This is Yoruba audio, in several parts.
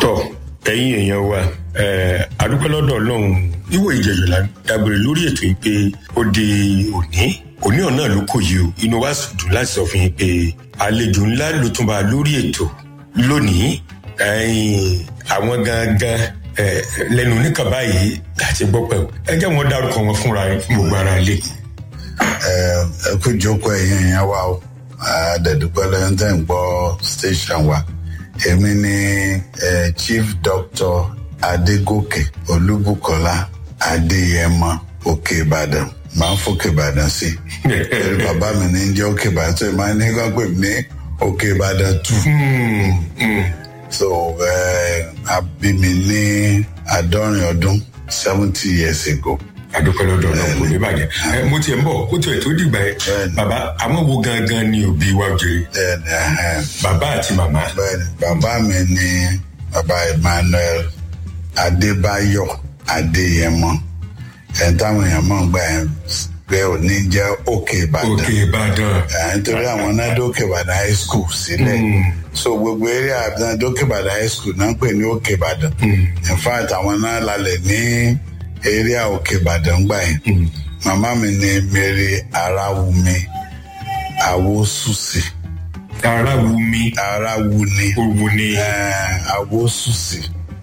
tọ ẹ̀yin èèyàn wa adúpẹ́ lọ́dọ̀ ọlọ́run níwò ìjẹ̀yọ̀ la dágbére lórí ètò yìí pé ó di òní òní ọ̀nà ló kò yìí o inú wa sì dùn láti sọ fún yín pé àlejò ńlá ló tún bá lórí ètò lónìí àwọn gangan lẹ́nu oníkan báyìí láti gbọ́ pẹ̀ ẹ jẹ́ wọn dárúkọ wọn fúnra fún gbogbo ara ilé. ẹ kú jókòó ẹ̀yin èèyàn wa o àdẹ̀dúpẹ́ lẹ́yìn tẹ́ ń gbọ́ station wa èmi ni eh, chief doctor adégòkè olúbùkọ́lá adéyẹmọ òkè ìbàdàn máa ń fòkè ìbàdàn sí i bàbá mi ní jẹ́ òkè ìbàdàn tó máa ní kán pè mí ní òkè ìbàdàn tù so a bí mi ní àádọ́rin ọdún seventy years ago àdúpẹ́ lọ́dọ̀ náà kò ní bàjẹ́ ẹ mo tiẹ̀ ń bọ̀ kó tiẹ̀ tó dìgbà yẹn bàbá àwọn wo gangan ni òbí wa jèrè bàbá àti màmá. bẹ́ẹ̀ni bàbá mi ni bàbá emmanuel adébáyọ̀ adéyẹmọ ẹ̀ táwọn èèyàn mọ̀ ń gbà yẹn pé òní jẹ́ òkè ìbàdàn òkè ìbàdàn. nítorí àwọn náà dókè ìbàdàn high school sílẹ̀ so gbogbo eré àbúrò dókè ìbàdàn high school náà ń pè ní òkè ìbàdàn in fact àwọn náà lálẹ́ ní area òkè ìbàdàn gbà yẹn màmá mi ni mary arawumi awosusi arawumi arawuni òwò ni awosusi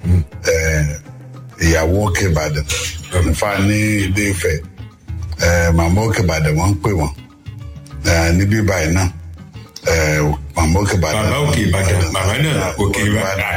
ìyàwó òkè ìbàdàn nífa ní ilé ìfẹ́ màmá òkè ìbàdàn wọ́n ń pè wọ́n níbí báyìí náà màmá òkè ìbàdàn bàbá òkè ìbàdàn màmá náà òkè ìbàdàn.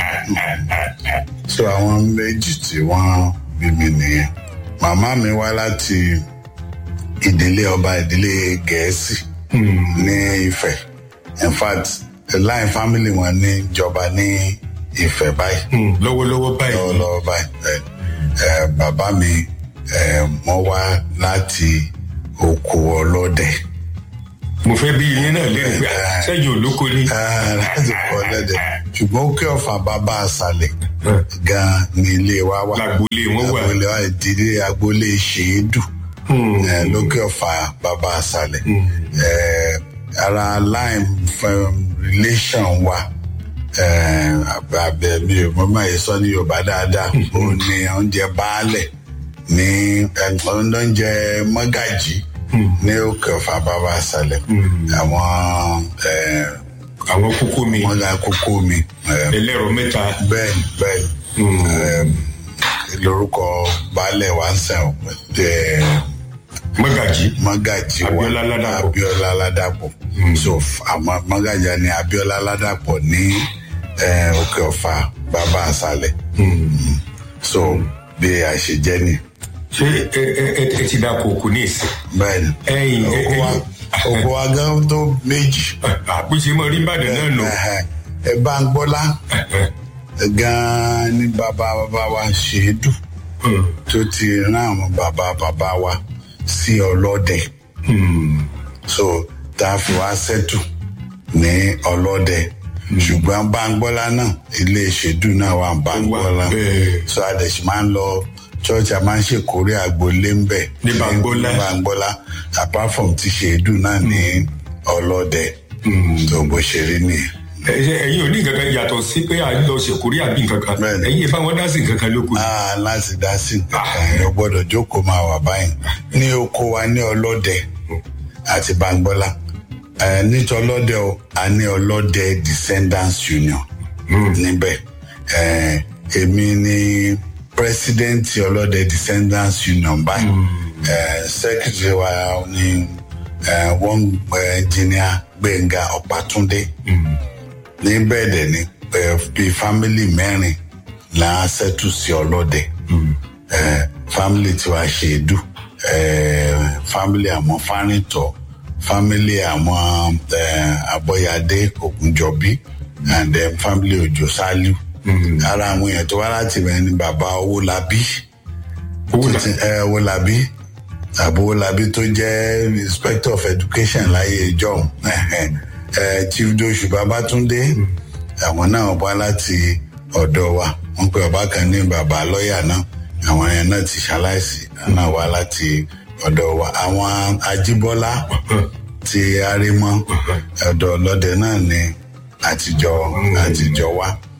so àwọn méjì tí wọ́n bí mi nìyẹn màmá mi wá láti ìdílé ọba ìdílé gẹ̀ẹ́sì ní Ifẹ̀ in fact line family wọn ní ìjọba ní Ifẹ̀ báyìí lọ́wọ́lọ́wọ́ báyìí lọ́wọ́lọ́wọ́ báyìí bàbá mi wọ́n wá láti oko ọlọ́dẹ. mo fẹ́ bí yín náà lérò pé sẹ́yìn olóko ni. láti oko ọlọ́dẹ ṣùgbọ́n ó kí ọ̀fà bàbá àṣàlẹ̀ gan ni ilé wa wà. lágbolé wọn wà. agboolé wa ìdílé agboolé ṣèédù. lókè ọ̀fà bàbá àṣàlẹ̀. ara line relation wa àbẹ mi ò mọ máa yẹ sọ ní yorùbá dáadáa ó ní oúnjẹ baálẹ̀ ní oúnjẹ mọ́gàjì ní òkè ọ̀fà bàbá àṣàlẹ̀ àwọn àwọn kókó mi wọn la kókó mi. ẹlẹ́rọ mẹ́ta. bẹ́ẹ̀ni bẹ́ẹ̀ni lórúkọ baálẹ̀ wa ń sàn mọ́gàjì. mọ́gàjì wa Abíọ́lá Ládàpọ̀. Abíọ́lá Ládàpọ̀ so àmọ́ mọ́gàjì ni Abíọ́lá Ládàpọ̀ ní òkè ọ̀fà bàbá àṣàlẹ̀ so bí a ṣe jẹ́ ni. ṣé ẹ ẹ ẹ ti dáko òkú ní ìsìn. bẹ́ẹ̀ni ẹ̀yin ẹ oko wa oko wa gan tó méjì. àpèsè mọ rí Ìbàdàn náà nù. ẹ bá ń gbọ́lá gan ni bàbá bàbá wa ṣe é dùn tó ti rán àwọn bàbá bàbá wa sí ọlọ́dẹ so tá a fi wá sẹ́tù ní ọlọ́dẹ ṣùgbọ́n báńgbọ́lá náà ilé ìṣèdú náà wà báńgbọ́lá bẹ́ẹ̀. so àdẹ̀sí máa ń lọ church a máa ń ṣèkórè àgbólé ń bẹ̀ Ní Báńgbọ́lá. ní báńgbọ́lá apart from ti ṣèdú náà ní ọlọ́dẹ tó bó ṣe rí nìyẹn. Ẹ- ẹ̀yin ò ní nǹkan kan yàtọ̀ sí pé à ń lọ ṣèkórí àbí nǹkan kan Bẹ́ẹ̀ni. ẹ̀yin ìbá wọn dá sí nǹkan kan lóko. Ah, láti dá sí nǹkan ẹ gbọ́dọ̀ jókòó máa wà báyìí ní oko wa ní ọlọ́dẹ àti Báńgbọ́lá ẹ nítorí ọlọ́dẹ o a ní ọlọ́dẹ descendants union níbẹ̀ ẹ èmi ni president ọlọ́dẹ descendants union báyìí ẹ secretary wa ni ẹ wọ́n engineer Gbẹ̀ngà Ọ̀pátúndé ní bẹ́ẹ̀ dẹ̀ ni ẹ bíi family mẹ́rin là á ṣẹ́tù sí ọlọ́dẹ ẹ family tiwa ṣèdú ẹ family àwọn fárìntọ́ family àwọn ẹ abọ́yadé ògúnjọbí and then family òjò sálíù ara àwọn èèyàn tó wá láti bẹ̀rẹ̀ ni bàbá owólabí Owólabí. ẹ owólabí àbò owólabí tó jẹ́ inspector of education láyé ìjọ ẹ chief dosu babatunde àwọn náà wá láti ọ̀dọ̀ wa wọ́n pe ọba kan ní bàbá lọ́ọ̀yà náà àwọn yẹn náà ti ṣaláìsí náà wá láti ọ̀dọ̀ wa àwọn ajíbọ́lá ti arímọ́ ọ̀dọ̀ ọlọ́dẹ náà ni àtijọ́ àtijọ́ wa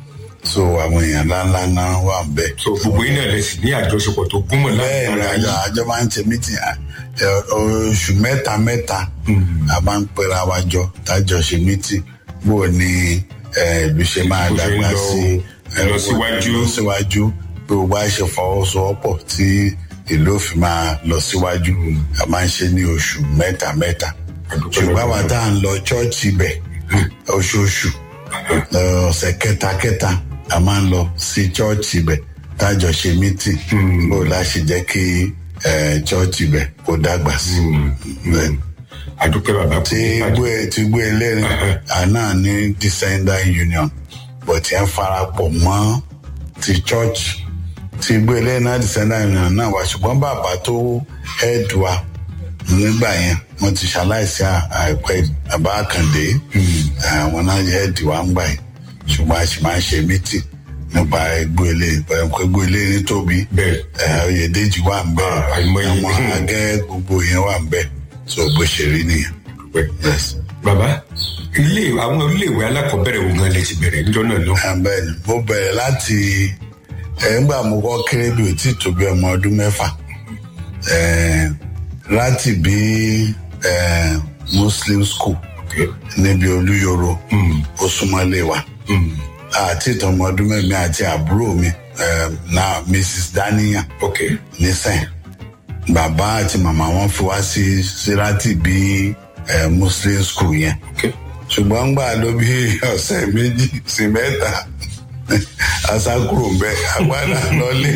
so àwọn èèyàn ńláńlá náà wà ń bẹ̀. so gbogbo yín náà lè sì ní àjọṣepọ̀ tó gúnmọ̀ bẹ́ẹ̀ láàrin ni ara àjọ yín àjọ máa ń ṣe mítìn oṣù mẹ́ta mẹ́ta a máa ń pera wa jọ tájọ ṣe mítìn bó o ní eh, ìlú ṣe máa Bó ṣe ń dàgbà lọ- sí eh, lọ síwájú. lọ síwájú bí o bá ṣe fọwọ́sowọ́pọ̀ tí ìlú òfin máa lọ síwájú a máa ń ṣe ní oṣù mẹ́ta mẹ́ta ṣùgbọ́n àwa tá à ń lọ ṣọ́ọ̀ṣì ibẹ̀ oṣooṣù eh, ọ̀sẹ̀ kẹta kẹta a máa ń lọ sí ṣọ́ọ̀ṣì ibẹ̀ tájọ ṣe mítìn bó o láṣẹ jẹ́ kí eh, ṣọ́ọ̀ṣì ibẹ̀ kó dàgbà sí bẹ́ẹ̀ ni àdúpẹ́ bàbá kò tí ní bàjẹ́. gbé tí gbé eléyìí àná ní descendant union but yẹn farapọ̀ mọ́ ti church tí gbé eléyìí náà descendant union náà wá ṣùgbọ́n bàbá tó head wa nígbà yẹn wọ́n ti ṣaláìsí à- àìpẹ́ bàbá àkàndé àwọn náà head wa ń gbà yẹn ṣùgbọ́n a sì máa ń ṣe meeting nípa ẹgbẹ́ eléyìí pẹ̀lú ẹgbẹ́ eléyìí tóbi Bẹ́ẹ̀. ẹ̀, oyèdèjì wà ń bẹ̀ Ah, àìmọye. àwọn agẹ́ gbogbo yẹn wà ń bẹ̀ so bó ṣe rí nìyẹn. Àdúpẹ́. Yes. bàbá ilé àwọn iléèwé alákọ̀ọ́bẹ̀rẹ̀ wo gan lè ti bẹ̀rẹ̀ níjọ́ náà lọ. bẹ́ẹ̀ni mo bẹ̀rẹ̀ láti ẹ̀ ńgbà mo kọ́ kéré bí o tí tó bí ọmọ ọdún mẹ́fà ẹ̀, láti bí ẹ̀, muslim school Okay. níbi olúyoro ó súnmọ́lé wa àti ìtọ́mọ ọdún mẹ́rin àti àbúrò mi ẹ̀, náà mrs daniyan ok nísìn bàbá àti màmá wọn fi wá sí sí láti bí ẹ̀, muslim school yẹn ok ṣùgbọ́n gbà ló bí ọ̀sẹ̀ méjì sí mẹ́ta asakuro ń bẹ agbada lọlé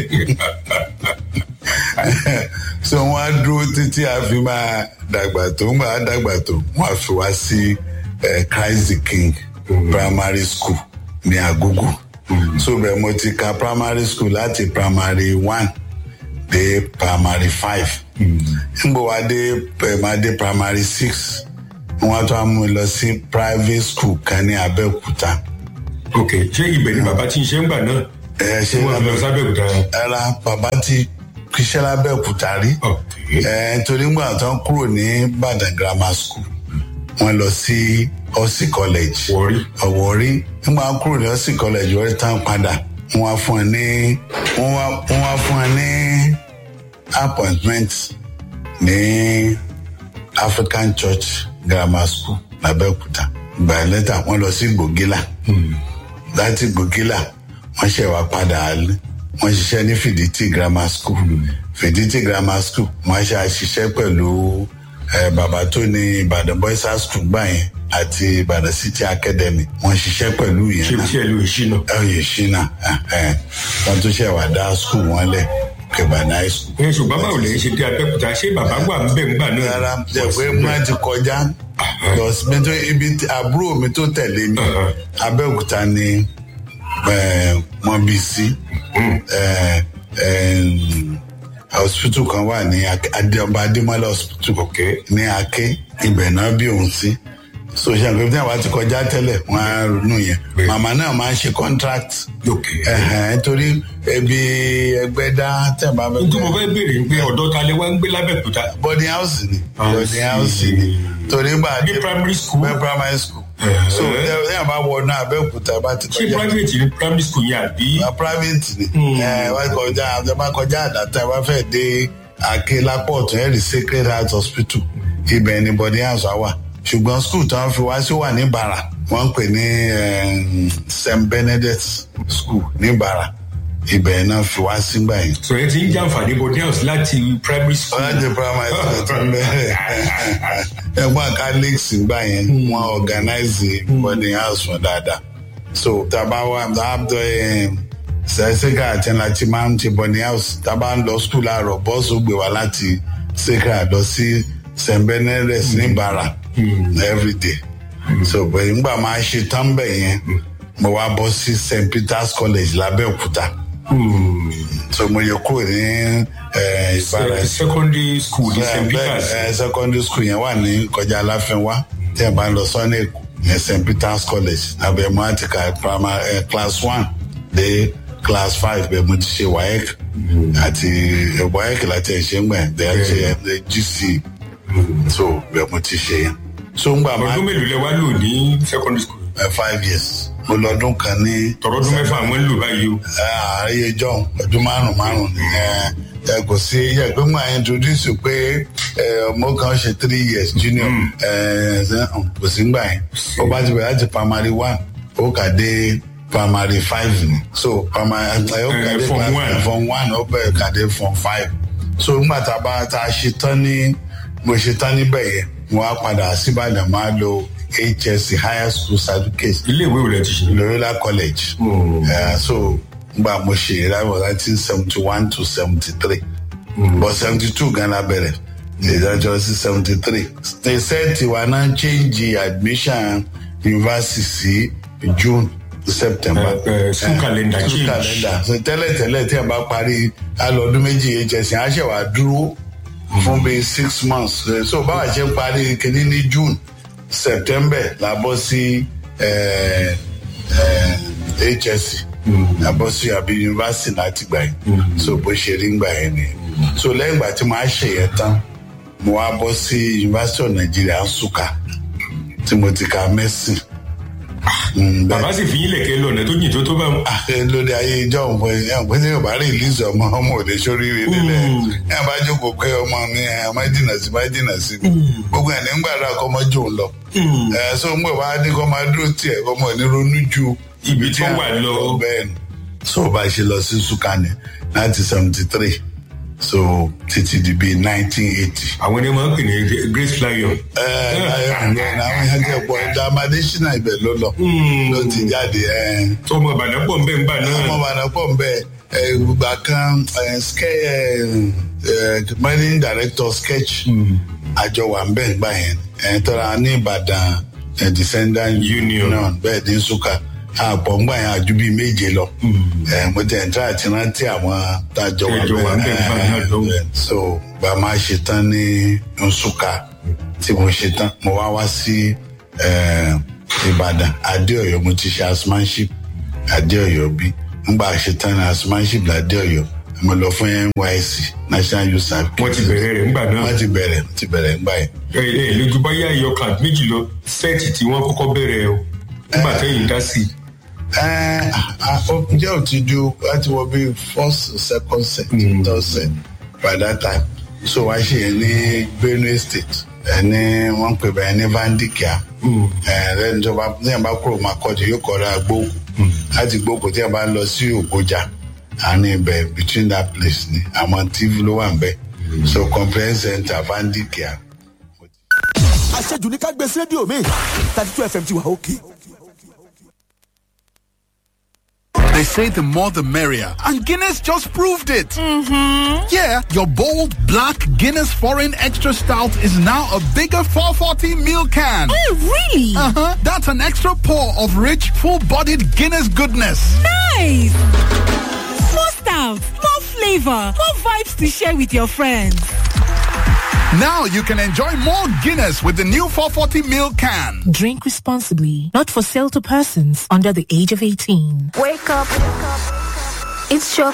so wọn á dúró títí a fi máa dàgbà tó ń gbà á dàgbà tó wọn á fi wá sí eh, Christ the King primary school ní Agogo so bẹ́ẹ̀ mo ti ka primary school láti primary one dé primary five nígbà wá dé eh, máa dé primary six wọn tún á mú mi lọ sí private school kan ní Abẹ́òkúta ok ṣé ibẹ̀ ni bàbá ti ń ṣe ń gbà náà ẹ ṣe tí wọ́n fi lọ sábẹ́òkúta. ẹra bàbá ti kíṣẹ́ lábẹ́òkúta rí ok ẹ torí ńgbà tán kúrò ní Ìbàdàn grammar school wọ́n lọ sí Ọ̀sì college wọrí Ọ̀wọ́rí nígbà wọ́n kúrò ní Ọ̀sì college wọ́n tán padà wọ́n wá fún ẹ ní wọ́n wá wọ́n wá fún ẹ ní appointment ní African Church Grammar School lábẹ́òkúta gbà lẹ́tà wọ́n lọ sí Gbògìlà láti Gbògìlà wọ́n ṣe wá padà alẹ́ wọ́n ṣiṣẹ́ ní Fìdítì Grammar School Fìdítì Grammar School wọ́n ṣe àṣiṣẹ́ pẹ̀lú eh, bàbá tó ní Ìbàdàn Boys High School gbà yẹn àti Ìbàdàn City Academy wọ́n ṣiṣẹ́ pẹ̀lú yẹn ṣé náà tí ẹ lò ìṣínà. ẹ̀yẹ ṣínà wọ́n tún ṣe wá dá school wọn lẹ̀ Ìbàdàn High School ẹ ṣùgbọ́n báwo lè ṣe dé abẹ́òkúta ṣé bàbá wà ń bẹ̀ ń gbà náà. rárá jẹ́ pé má ti kọjá lọ síbi tó ibi tí- àbúrò mi tó tẹ̀lé mi Uh-huh. Abẹ́òkúta ni eh, wọ́n bí sí Eh, eh, hospital kan wà ní Ak- Adéọba Adémọ́lá hospital ok ní Aké ibẹ̀ náà bí òun sí so ṣe àgbẹ̀ tí àwọn ti kọjá tẹ́lẹ̀ wọ́n á ronú yẹn Bẹ́ẹ̀. màmá náà máa ń ṣe contract ok. ẹ̀hẹ̀n, nítorí ẹbí ẹgbẹ́ dá tẹ̀ bá fẹ́ n tí mo fẹ́ béèrè ń pé ọ̀dọ́ ta lè wá ń gbé lábẹ́òkúta. boarding house ni Ah, boarding house sí. ni torí gbà ní primary school bẹ primary school Eh. so ní àbá wọnú Abẹ́òkúta bá ti ṣé kọjá private ní primary school yẹn àbí. na private ni ẹ wá kọjá àti bá kọjá àdàtà wá fẹ́ dé Àké lápò ọ̀tún ẹ̀rí Sacred Heart Hospital ibẹ̀ ni boarding house á wà ṣùgbọ́n school tí wọ́n fi wá sí wà ní Bàrà wọ́n ń pè ní eh, St Benedict School ní Bàrà ibẹ̀ náà fi wá sígbà yẹn. sọ yẹn ti ń jàǹfààní boarding house láti primary school. ọlọ́dẹ primary school tó ń bẹ̀rẹ̀ ẹ̀gbọ́n catholics gbà yẹn wọ́n organize boarding house fún dáadáa so taba wa abdul sẹ́sẹ́kà àti láti máa ń ti boarding house taba ń lọ school láàárọ̀ bọ́ọ̀sì ó gbé wa láti sẹ́kà lọ sí st benedict ní Ìbàrà everyday so bẹ́ẹ̀ nígbà máa ṣe tán bẹ̀ yẹn mo wá bọ́ sí st peters college lábẹ́òkúta so mo yẹ kúrò ní eh, Ìbàrà secondary school ní st peters. bẹ́ẹ̀ secondary school yẹn wà ní kọjá aláfẹnwá tí ẹ bá ń lọ sọ́nà èkó ní st peters college abẹ́ mo ti ka primary eh, class one dé class five bẹ́ẹ̀ mo ti ṣe waec àti eh, waec láti ẹ̀ ṣe ń gbẹ̀ ẹ̀ ṣe ẹ̀ gc so bẹ́ẹ̀ mo ti ṣe yẹn so ń gbà máa ọdún mélòó lẹ wá lò ní secondary school. eh, five years mo lọ́dún kan ní tọrọdún mẹ́fà àwọn ń lò báyìí o. ààyè john ọdún márùn márùn ni ẹ ẹ kò sí yẹ pé mo introduce pé ẹ ọmọ kan ṣe three years junior ẹ ẹ kò sí gbà yẹn ó bá ti bẹ̀rẹ̀ láti primary one ó kà dé primary five ni so primary ẹ ó kà dé Eh, form primary one. form one ó bẹ̀rẹ̀ kà dé form five so nígbà tá a bá tá a ṣe tán ní mo ṣe tán níbẹ̀ yẹn mo wá padà síbàdàn máa lo hsc higher school certificate ilé ìwé rẹ ti ṣe. Loyola College. Uh, so gba mo ṣe that was nineteen seventy one to seventy three but seventy two Ghana bẹ̀rẹ̀ ìdájọ́ sí seventy three. they said tiwa náà change admission university sí June to September. Eh, eh, school calendar school change. calendar so tẹ́lẹ̀ tẹ́lẹ̀ tí a bá parí alọ́dún méjì hsc á ṣẹ̀ wá dúró fún bíi six months Eh, so báwa ṣe ń parí kínní ní June September la bọ́ sí eh, eh, hsc la bọ́ sí àbí yunifásitì láti gbà yẹn so bó ṣe rí gbà yẹn ni so lẹ́yìn ìgbà tí mo á ṣe yẹn tán mo wá bọ́ sí yunifásitì of Nigeria Nsukka tí mo ti ka medicine. Mm, bẹ́ẹ̀ bàbá sì fi yín lẹ̀kẹ́ lọ́nà tó jìn tó tó bá wọn. ẹ lórí ayé ìjọ òǹfọ ẹ pé tí yorùbá rí ìlísì ọmọ ọmọ òde sóríire nílẹ̀ ẹ bá jókòó pé ọmọ mi ẹ má jìnnà sí má jìnnà sí mi gbogbo ẹ̀ ní ń gbàdúrà kọ́ ọmọ jò ń lọ ẹ so ń gbọ̀ wá ní kọ́ máa dúró tiẹ̀ kọ́ ọmọ ní ronú ju Ibi tó wà lọ. bẹ́ẹ̀ ni so bá a ṣe lọ sí sukani nineteen seventy three so títí di bíi nineteen eighty àwọn ẹni máa ń pè ní grace lion. ẹ ẹ àwọn yẹn jẹ pọ ẹdá amadésínà ibẹ̀ ló lọ ló ti jáde ẹ tọmọ ìbàdàn pọ̀ nbẹ́ ńgbà náà. ọmọ bàdà pọ̀ nbẹ ìgbà kan ẹ, ske- ẹ, ẹ, managing director sketch àjọ wà nbẹ ngbà yẹn ẹ tọ́ra ní ìbàdàn ẹ, descendant Union. bẹ́ẹ̀ ní nsúkà àpọ̀ ngbà yẹn àjú bíi méje lọ ẹ, mo tẹ̀ ń tẹ́ àti rántí àwọn tájọ wà Ẹjọ wà ńbẹ̀ nbẹ nígbà náà lọ́wọ́. ẹ, so bá a máa ṣe tán ní nsúkà tí mo ṣe tán mo wá wá sí ẹ, ìbàdàn adéọyọ mo ti ṣe asmanship adéọyọ bí ngbà ṣe tán ní asmanship ládéọyọ mo lọ fún nysc national youth service. wọ́n ti bẹ̀rẹ̀ rẹ̀ ńgbà náà. wọ́n ti bẹ̀rẹ̀ wọ́n ti bẹ̀rẹ̀ ngbà yẹn. ẹ ẹ lójú bá yá ẹyọ kan méjì lọ sẹ́ẹ̀tì tí wọ́n kọ́kọ́ bẹ̀rẹ̀ o nígbà tẹ́yìn dá sí i. ẹ ẹ ǹjẹ́ ò ti ju láti wọ bí first second set third set by that time so wá ṣe yẹn ní benue state ẹ ní wọ́n pè bẹ́ẹ̀ ní vandikia ẹ lẹ́nu tó bá ní àbá kúrò máa kọ́ ju yóò kọ́ ra gbóòkù láti gbóòkù tí a bá lọ sí ògbójà àní ibẹ̀ between that place ni àwọn tv ló wà ń bẹ̀ so comprehensive center vandikia. àṣejù ní ká gbé sí rédíò mi thirty two fm ti wà òkè. They say the more the merrier, and Guinness just proved it. Mm-hmm. Yeah, your bold black Guinness Foreign Extra Stout is now a bigger 440 ml can. Oh, really? Uh-huh. That's an extra pour of rich, full-bodied Guinness goodness. Nice! More stout, more flavor, more vibes to share with your friends. Now you can enjoy more Guinness with the new 440 ml can. Drink responsibly. Not for sale to persons under the age of 18. Wake up. It's your